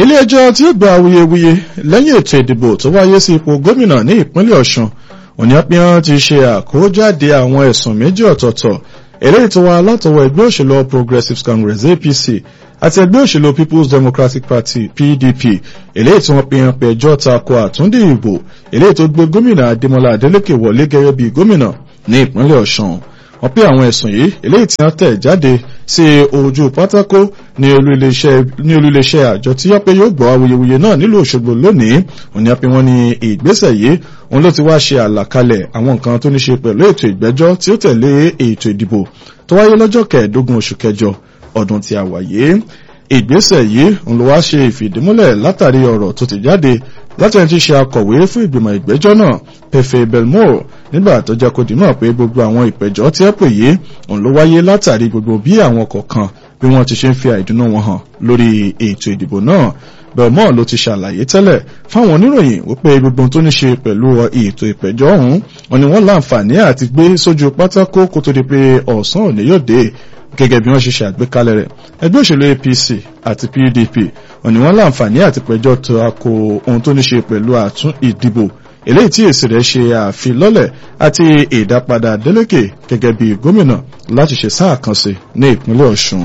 ilé-ẹjọ́ tí ó gba awuyewuye lẹ́yìn ètò ìdìbò tó wáyé sí ipò gómìnà ní ìpínlẹ̀ ọ̀ṣun òníàpíyàn ti ṣe àkójáde àwọn ẹ̀sùn méjì ọ̀tọ̀ọ̀tọ̀ eléyìí tó wá látọwọ́ ẹgbẹ́ òṣèlú All Progressives Congress APC àti ẹgbẹ́ òṣèlú People's Democratic Party PDP eléyìí tí wọ́n pín pé ẹjọ́ tako àtúndì ìbò eléyìí tó gbé gómìnà Adémọ́lá Adélékè wọlé gẹ́gẹ́ bí gómìnà ní ìpínlẹ̀ ọ̀ṣun wọ́n pé àwọn ẹ̀sùn yìí eléyìí tí wọ́n tẹ̀ jáde sí ojú pátákó ní olúléeṣẹ́ àjọ tí wọ́n pé yóò gbọ́ awuyewuye náà nílùú Òṣogbo lónìí òní àpé wọ́n ní ìgbésẹ̀ yìí òun ló ti wá ṣe àlàkalẹ̀ àwọn nǹkan tó ní ṣe pẹ̀lú ètò ìgbẹ́jọ́ tí ó tẹ̀lé ètò ìdìbò tó wáyé lọ́jọ́ kẹẹ̀ẹ́dógún oṣù kẹjọ ọdún tí a wà yìí ìgbésẹ̀ yìí òun ló wá ṣe ìfìdímúlẹ̀ látàrí ọ̀rọ̀ tó ti jáde láti ẹni tí ṣe akọ̀wé fún ìgbìmọ̀ ìgbẹ́jọ́ náà Pefe Belmore nígbà tó jẹ́ kó dìímọ̀ pé gbogbo àwọn ìpẹ̀jọ́ tí ẹ pè yìí òun ló wáyé látàrí gbogbo bí àwọn kọ̀ọ̀kan bí wọ́n ti ṣe ń fi àìdùnnú wọn hàn lórí ètò ìdìbò náà Belmore ló ti ṣàlàyé tẹ́lẹ̀ fáwọn oníròyìn wípé gbogbo tó ní ṣe pẹ̀lú ètò ìpẹ̀jọ́ ọ̀hún wọn ni wọ́n láǹfààní àti gbé sójú pátákó kó tó di pé ọ̀sán òní yóò dé gẹ́gẹ́ bí wọ́n ṣe ṣe àgbékalẹ̀ rẹ̀ ẹgbẹ́ òṣèlú APC àti PDP òní wọ́n láǹfààní àti pẹ̀jọ́ tako ohun tó ní ṣe pẹ̀lú àtún ìdìbò eléyìí tí èsì rẹ̀ ṣe àfilọ́lẹ̀ àti ìdápadà Adeleke gẹ́gẹ́ bí gómìnà láti ṣe sáà kan sí ní ìpínlẹ̀ Ọ̀ṣun.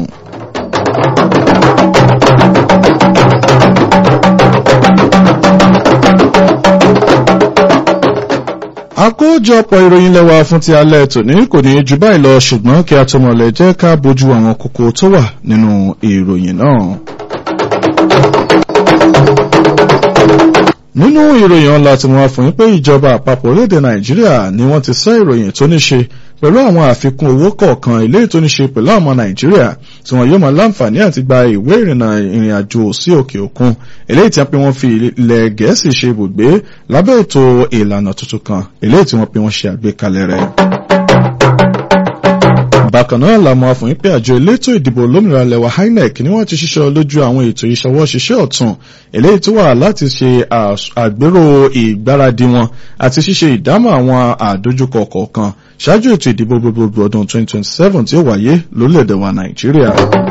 àkójọpọ̀ ìròyìn lẹ́wà fún ti alẹ́ tòní kò ní jù báyìí lọ ṣùgbọ́n kí a tó mọ̀lẹ́ jẹ́ ká bójú àwọn kókó tó wà nínú ìròyìn náà. nínú ìròyìn ọ̀la tí wọ́n fún yín pé ìjọba àpapọ̀ orílẹ̀-èdè nàìjíríà ni wọ́n ti sẹ́ ìròyìn tó ní ṣe pẹ̀lú àwọn àfikún owó kọ̀ọ̀kan eléyìí tó ní ṣe pẹ̀lú àwọn nàìjíríà tí wọ́n yóò máa láǹfààní àti gba ìwé ìrìnnà ìrìn àjò sí òkè òkun eléyìí tí wọ́n pe wọ́n fi ilẹ̀ gẹ̀ẹ́sì ṣe ibùgbé lábẹ́ ètò ìlànà tuntun kan eléyìí tí wọ́n pe wọ́n ṣe àgbékalẹ̀ rẹ̀ bákan náà la mọ̀ fún pé àjọ elétò ìdìbò olómìnira lẹwa INEC ni wọ́n ti ṣiṣẹ́ lójú àwọn ètò ìṣọwọ́ ṣiṣẹ́ ọ̀tún eléyìí tó wà láti ṣe àgbérò ìgbáradì wọn àti ṣíṣe ìdámọ̀ àwọn àdójúkọ kọ̀ọ̀kan ṣáájú ètò ìdìbò gbogbogbò ọdún 2027 tí ó wáyé lórílẹ̀‐èdè wa Nàìjíríà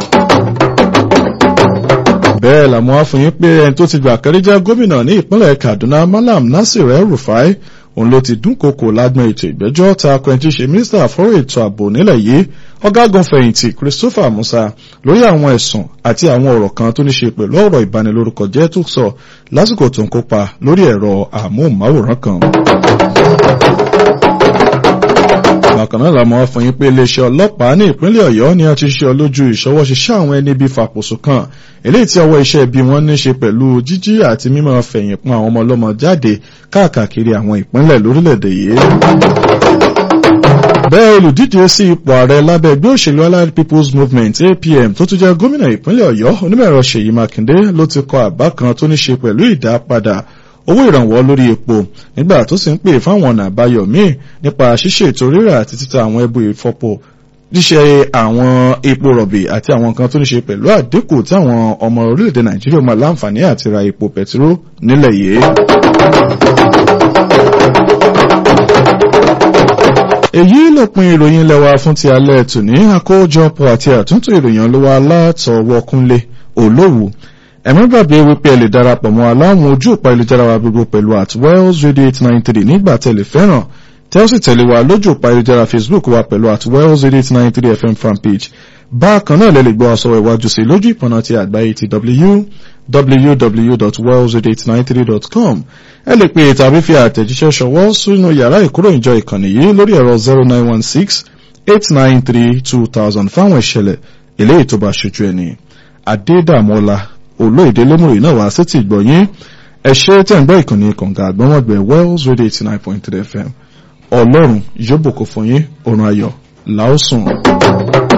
bẹ́ẹ̀ làmọ́ wá fún yín pé ẹni tó ti gbà kẹ́rẹ́jẹ́ gómìnà ní ìpínlẹ̀ Kaduna Malam Nasir El-Rufai òun ló ti dúnkokò lágbọn ètò ìgbẹ́jọ́ ta akọ ẹni tí ṣe mínísítà fọ́rọ̀ ètò ààbò nílẹ̀ yìí ọ̀gágun fẹ̀yìntì Christopher Musa lórí àwọn ẹ̀sùn àti àwọn ọ̀rọ̀ kan tó ní ṣe pẹ̀lú ọ̀rọ̀ ìbanilórúkọ jẹ́ tó sọ lásìkò tó ń kópa lórí ẹ̀rọ àmóhùnmáwòrán kan bákan náà làmọ́ fún yín pé iléeṣẹ́ ọlọ́pàá ní ìpínlẹ̀ ọ̀yọ́ ni a ti ṣe lójú ìṣọwọ́ṣiṣẹ́ àwọn ẹni bíi fàpòsò kan eléyìí tí ọwọ́ iṣẹ́ bí wọ́n ní ṣe pẹ̀lú jíjí àti mímọ́ fẹ̀yìn pọn àwọn ọmọ ọlọ́mọ jáde káàkiri àwọn ìpínlẹ̀ lórílẹ̀‐èdè yìí. bẹ́ẹ̀ olùdíje sí ipò ààrẹ lábẹ́ ẹgbẹ́ òṣèlú allied people's movement apm tó tún jẹ́ gómìnà ìpínlẹ̀ ọ̀yọ́ onímọ̀ẹ̀rọ ṣèyí mákindé ló ti kọ àbá kan tó ní ṣe pẹ̀lú ìdápadà owó ìrànwọ́ lórí epo nígbà tó sì ń pè fáwọn ọ̀nà àbáyọ míì nípa ṣíṣe ètò rírà àti títa àwọn ẹbú ìfọpo ṣíṣe àwọn epo rọ̀bì àti àwọn nǹkan tó ní ṣe pẹ̀lú àdínkù tí àwọn ọmọ orílẹ̀-èdè nàìjíríà máa láǹfààní àti ra epo pẹtiró nílẹ̀ yìí. èyí lópin ìròyìn lẹ́wà fún ti alẹ́ tòní àkójọpọ̀ àti àtúntò ìròyìn olówó alátọwọ́ kúnlé olówó ẹ̀mí gbàgbé wípé ẹ lè darapọ̀ mọ́ aláwọn ojú òpá ìlújára wa gbogbo pẹ̀lú at wells radio eight nine three nígbà tẹ̀lé fẹ́ràn tẹ́ ó sì tẹ̀lé wa lójú òpá ìlújára facebook wa pẹ̀lú at wells radio eight nine three fm fanpage bákan náà lè lè gbọ́ ọ̀sọ̀rọ̀ ìwájú sí lójú ìpọ̀nà ti àgbáyé ti www.wells893.com ẹ lè pe tàbí fi àtẹ̀jíṣẹ́ ṣọwọ́ sínú yàrá ìkóròyìnjọ ìkànnì yìí lórí ẹ̀rọ zero nine one six eight nine three two thousand fáwọn ìṣẹ̀lẹ̀ eléyìí tó bá ṣojú ẹni adédàmọ́lá olóòdè lómùrè náà wá sétí ìgbọ̀nyín ẹ ṣe tẹ̀ ń gbọ́ ìkànnì kànga àgbọ̀nwọ̀gbẹ̀ wells radio eighty nine point three fm ọlọ́run yóò bùkún fún yín òrùn ayọ̀ làásùn.